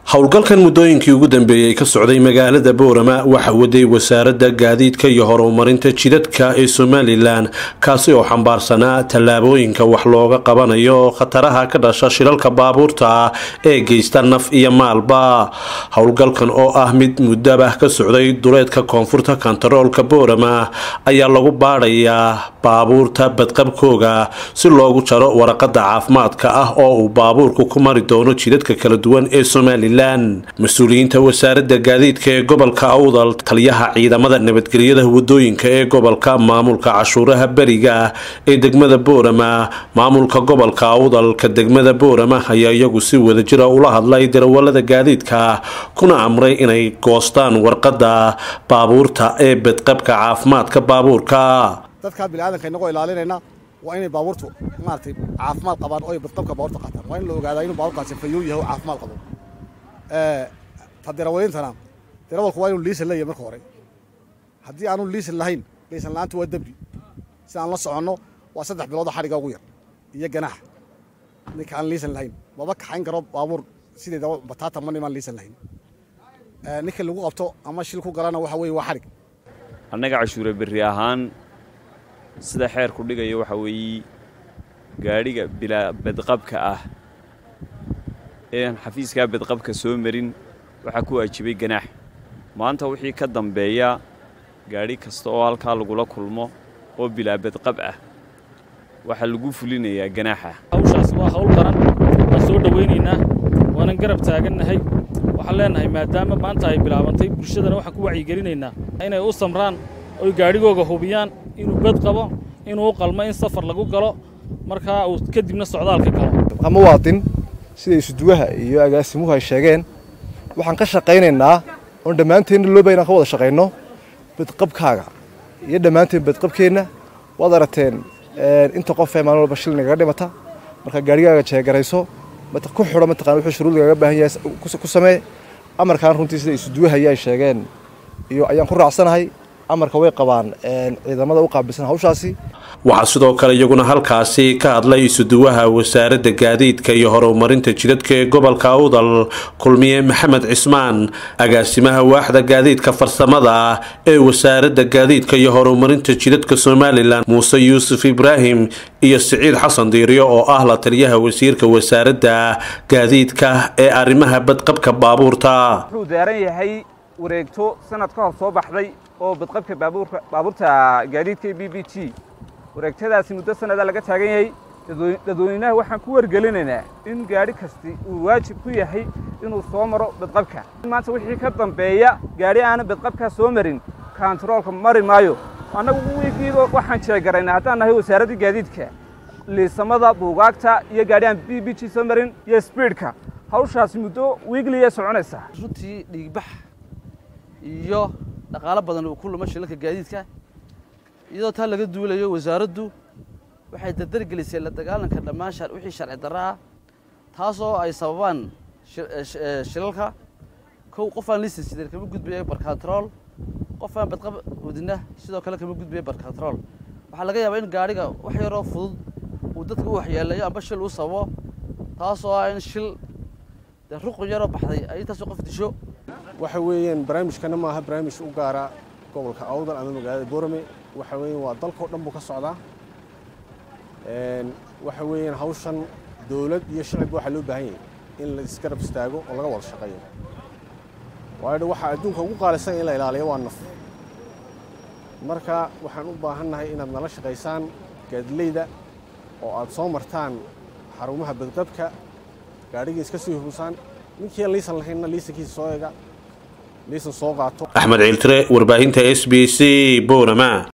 howlgalkan muddooyinkii ugu dambeeyey ka socday magaalada boorama waxa waday wasaaradda gaadiidka iyo horumarinta jidadka ee somalilan kaasi oo xambaarsanaa tallaabooyinka wax looga qabanayo khataraha ka dhasha shilalka baabuurta ee geysta naf iyo maalba howlgalkan oo ah mid muddaba ka socday duleedka koonfurta kontaroolka boorama ayaa lagu baadhayaa baabuurta badqabkooga si loogu jaro waraqada caafimaadka ah oo uu baabuurku ku mari doono jidadka kala duwan ee somalilan mas-uuliyiinta wasaaradda gaadiidka ee gobolka awdal taliyaha ciidamada nabadgelyada wadooyinka ee gobolka maamulka cashuuraha beriga ee degmada boorama maamulka gobolka awdalka degmada boorama ayaa iyagu si wadajira ula hadlay darawalada gaadiidka kuna amray inay goostaan warqada baabuurta ee badqabka caafimaadka baabuurka dadkaa biniaadanka inagoo ilaalinayna waa inay baabuurtu maaragtay caafimaad qabaan oo ay badqabka baabuurta qaataan waa in la ogaadaa inuu baabuurkaasi fayow yahay oo caafimaad qabo ta darawaliintana darawalku waa inuu liisan leeyahay marka hore haddii aanu liisan lahayn liisan la-aanta waa dembi si aan la soconno waa saddex biloodo xadhiga ugu yar iyo ganaax ninka aan liisan lahayn maba kaxayn karo baabuur sideedaba bataata ma nimaan liisan lahayn ninka lagu qabto ama shil ku galana waxa weeye waa xadhig annaga cashuure berri ahaan sida xeerku dhigaya waxa weeye gaadhiga bilaa badqabka ah eean xafiiskaa badqabka soo marin waxaa ku waajibay ganaax maanta wixii ka dambeeya gaadhi kasta oo halkaa lagula kulmo oo bilaa badqab ah waxaa lagu fulinayaa ganaaxa hawshaas waa hawl qaran waan soo dhowaynaynaa waanan garab taagannahay waxaan leennahay maadaama maanta ay bilaabantay bulshadana waxaan ku wacyigelinaynaa inay u samraan oy gaadhigooga hubiyaan inuu bad qabo inuu u qalmo in safar lagu galo markaa uu kadibna socdaalka galo muwaadin sida isuduwaha iyo agaasimuhu ay sheegeen waxaan ka shaqaynaynaa oon dhammaanteenna looba inaan ka wada shaqayno badqabkaaga iyo dhammaanteen badqabkeenna waad aragteen inta qofee maalin walba shil nagaga dhimata markaa gaarigaaga jeegarayso ku xidho mataqana wuxuu shuruud lagaga baahan yahay ku samee amarkaan runtii sida isuduwaha iyo ay sheegeen iyo ayaan ku raacsanahay amarka way qabaan ciidamada u qaabilsan hawshaasi waxaa sidoo kale iyaguna halkaasi ka hadlay isuduwaha wasaaradda gaadiidka iyo horumarinta jidadka ee gobolka awdal kulmiye maxamed cismaan agaasimaha waaxda gaadiidka farsamada ee wasaaradda gaadiidka iyo horumarinta jidadka somalilan muuse yuusuf ibraahim iyo siciid xasan diiriyo oo ah la taliyaha wasiirka wasaaradda gaadiidka ee arrimaha badqabka baabuurta wuxuu daaran yahay wareegto sanad ka hor soo baxday oo badqabka baabuurta gaadiidka b b t wareegtadaasi muddo sannadaa laga taagan yahay dadweynaha waxaan ku wargelinaynaa in gaadhi kasti uu waajib ku yahay inuu soo maro badqabka maanta wixii ka dambeeya gaadhi aanan badqabkaa soo marin kontaroolka mari maayo annagu wiigiiba waxaan jeegaraynaa haddaan nahay wasaaraddii gaadiidka liisamada buugaagta iyo gaadhi aan b b g soo marin iyo sbiidhka hawshaasi muddo wiigliya soconaysaa runtii dhiigbax iyo dhaqaalo badan uu ku luma shilalka gaadiidka iyadoo taa laga duulayo wasaaraddu waxay dardargelisay la dagaalanka dhammaan wixii sharci darro ah taasoo ay sababaan shilalka kow qof aan liisan sideen kama gudbaya barkantarool qof aan badqab wadina sidoo kale kama gudbaya barkantarool waxaa laga yaabaa in gaadhiga wax yaroo fudud uu dadka u waxyeelayo amba shil uu sababo taasoo ah in shil dee ruqun yaroo baxday ay intaasoo qof disho waxa weeyaan barnaamijkana maaha barnaamij u gaara gobolka awdal ama magaalada boorame waxa weeyaan waa dalkao dhan buu ka socdaa waxa weeyaan hawshan dowlad iyo shacibba waxaa loo baahan yahay in la isgarab istaago oo laga wada shaqeeyo waayo waxaa adduunka ugu qaalisan in la ilaaliyo waa naf marka waxaan u baahannahay inaad nala shaqaysaan gaadileyda oo aad soo martaan xarumaha badqabka gaadhigii iska sii hubisaan ninkii aan liisan lahaynna liisankiisa soo eega liisan soo qaato axmed ciiltire warbaahinta s b c boorama